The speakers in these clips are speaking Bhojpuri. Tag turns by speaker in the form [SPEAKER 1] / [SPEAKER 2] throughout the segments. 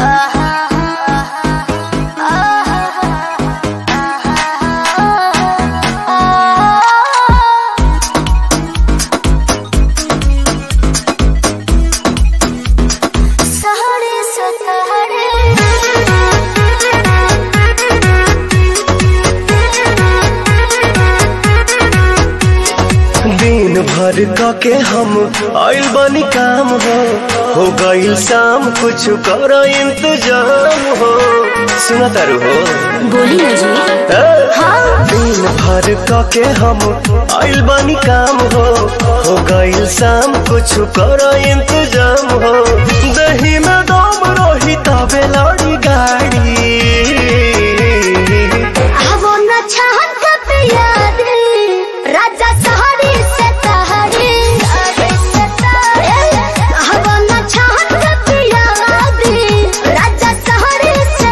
[SPEAKER 1] सहरे सतहरे
[SPEAKER 2] दिन भर क के हम आइल बनी काम हो हो गइल शाम कुछ कर इंतजाम हो सुना तारू हो
[SPEAKER 1] बोली ना जी
[SPEAKER 2] ए? दिन भर क के हम आइल बनी काम हो हो गइल शाम कुछ कर इंतजाम हो दही में दम रही तबे लड़ी गाड़ी
[SPEAKER 1] आवो न चाहत कब याद राजा सहरे से तहरे आवो न चाहत कब याद राजा सहरे से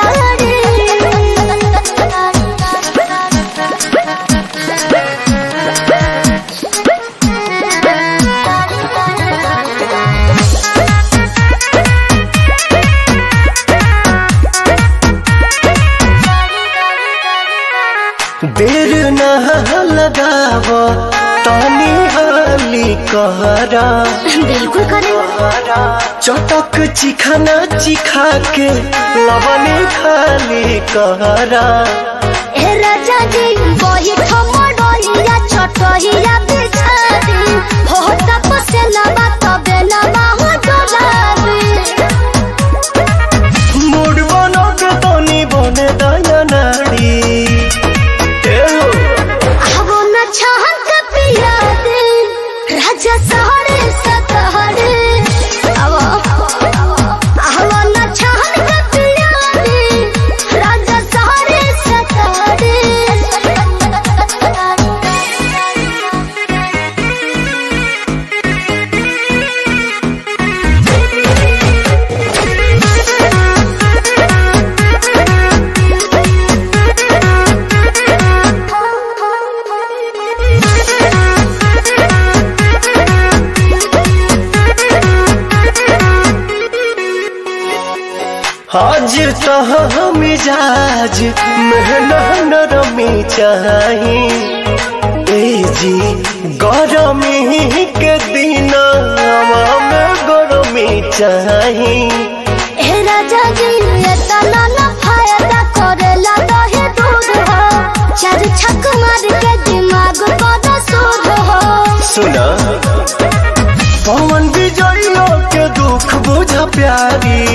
[SPEAKER 2] देर न लगाव तानी हाली कहरा
[SPEAKER 1] बिल्कुल करे
[SPEAKER 2] चटक चिखाना चिखा के लवने खाली कहरा
[SPEAKER 1] ए राजा जी वही ठमडोइया छोटहिया बिछादी हो तपसे लबा तबे लबा हो डोलाबी
[SPEAKER 2] मूड बनो के तनी बने दया नाड़ी ए हो,
[SPEAKER 1] आवो न चाहत पिया दे राजा सहरे सतहरे आवो आवो न चाहत पिया दे राजा सहरे
[SPEAKER 2] आज तह मिजाज मेहना नरमी चाही ए जी गरमी के दिन में गरमी चाही
[SPEAKER 1] हे राजा जी ये तना न फायदा करेला दहे दूध हो चार छक मार के दिमाग बड़ा सूद हो
[SPEAKER 2] सुना पवन विजय के दुख बुझ प्यारी